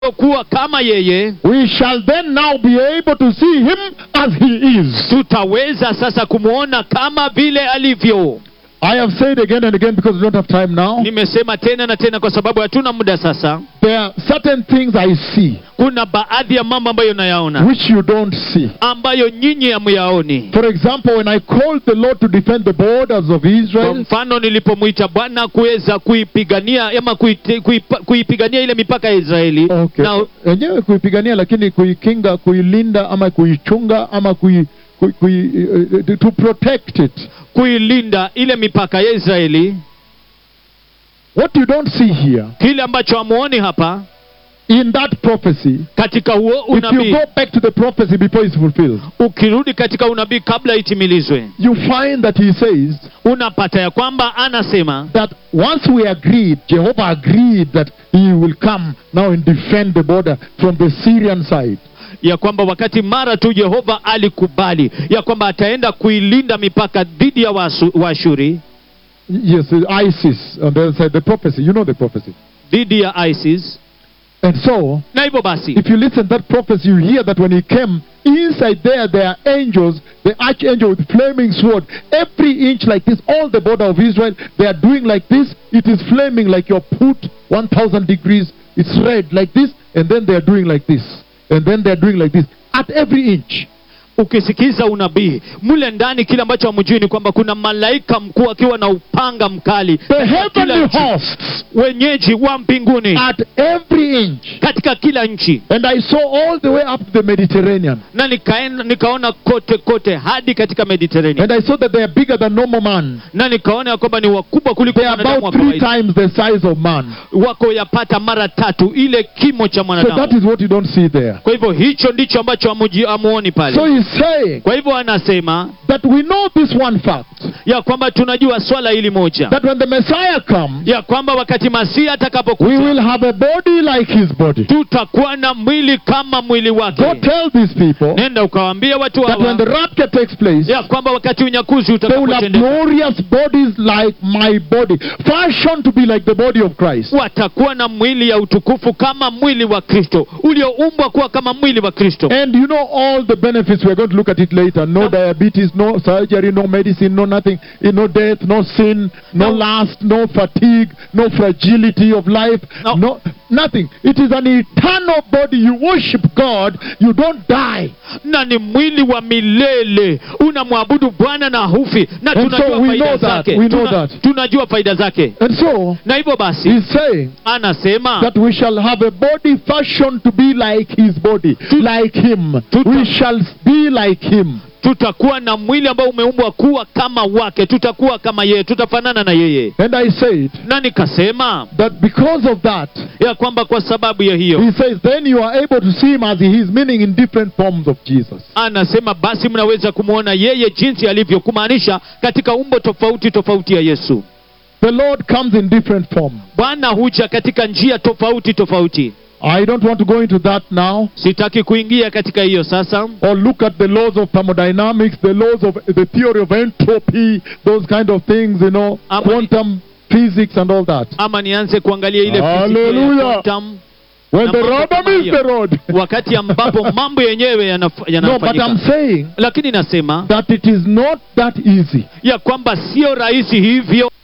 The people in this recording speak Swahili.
kuwa kama yeye we shall then now be able to see him as he is. tutaweza sasa kumwona kama vile alivyo I have said again and again because we don't have time now. nimesema tena na tena kwa sababu hatuna muda sasa There are certain things I see kuna baadhi ya mambo ambayo nayaona which you don't see. ambayo nyinyi hamyaoni For example, when I called the Lord to defend the borders of kwa Israel, mfano nilipomwita bwana kuweza kuipigania ama kuite- kuipa- kuipigania ile mipaka ya israeli okay. na wenyewe kuipigania lakini kuikinga kuilinda ama kuichunga ama kui, kui, kui, uh, to protect it kuilinda ile mipaka ya israeli what you don't see here kile ambacho hamuoni hapa in that prophecy katika huo if you unabii go back to the prophecy before it's fulfilled ukirudi katika unabii kabla itimilizwe you find that he says unapata ya kwamba anasema that once we agreed jehovah agreed that he will come now and defend the border from the syrian side ya kwamba wakati mara tu yehova alikubali ya kwamba ataenda kuilinda mipaka dhidi ya Wasu- waashuri yes isis on the other side the prophecy you know the prophecy dhidi ya isis and so na hivyo basi If you listen to that prophecy, you hear that when he came, inside there, there are angels, the archangel with flaming sword, every inch like this, all the border of Israel, they are doing like this. It is flaming like your put 1000 degrees. It's red like this, and then they are doing like this. And then they are doing like this. At every inch. ukisikiza unabii mule ndani kile ambacho hamjui ni kwamba kuna malaika mkuu akiwa na upanga mkali The katika kila heavenly nchi. hosts wenyeji wa mbinguni at every inch. katika kila nchi And I saw all the way up to the Mediterranean. na nikaenda, nikaona kote kote hadi katika mediterania And I saw that they are bigger than normal man. na nikaona ya kwamba ni wakubwa kuliko They are mwanadamu wa about three kawaida times the size of man. wako yapata mara tatu ile kimo cha So that mwanadamu is what you don't see there. kwa hivyo hicho ndicho ambacho hamuji- hamuoni pale So he's saying kwa hivyo anasema that we know this one fact ya kwamba tunajua swala hili moja that when the Messiah comes, ya kwamba wakati masihi we atakapokuja will have a body like his body. tutakuwa na mwili kama mwili Go wake tell these people nenda ukawaambia watu that when hawa the rapture takes place, ya kwamba wakati unyakuzi they will have utakapotendeka glorious bodies like my body, fashioned to be like the body of Christ. watakuwa na mwili ya utukufu kama mwili wa kristo ulioumbwa kuwa kama mwili wa kristo And you know all the benefits. We're going to look at it later. No Now- diabetes, no surgery, no medicine, no nothing, no death, no sin, no Now- lust, no fatigue, no fragility of life, Now- no nothing. It is an eternal body. You worship God, you don't die. na ni mwili wa milele unamwabudu bwana na hufi na And so tunajua we faida know that, zake we know Tuna- that. tunajua faida zake And so na hivyo basi he's saying anasema that we shall have a body fashioned to be like his body, like him. Tuta- We shall be like him. tutakuwa na mwili ambao umeumbwa kuwa kama wake tutakuwa kama yeye tutafanana na yeye And I said na nikasema that because of that, ya kwamba kwa sababu ya hiyo he says, then you are able to see him as he is, meaning in different forms of Jesus. anasema basi mnaweza kumwona yeye jinsi alivyo kumaanisha katika umbo tofauti tofauti ya yesu The Lord comes in different forms. bwana huja katika njia tofauti tofauti I don't want to go into that now sitaki kuingia katika hiyo sasa or look at the laws of thermodynamics, the laws of the theory of entropy, those kind of things, you know, Ama- quantum physics and all that. ama nianze kuangalia ile fizikia ya Hallelujah. quantum, When Na the mambo rubber kama meets hiyo. the road. wakati ambapo mambo yenyewe yanaf- no, but yanafanyika I'm saying lakini nasema that it is not that easy. ya kwamba sio rahisi hivyo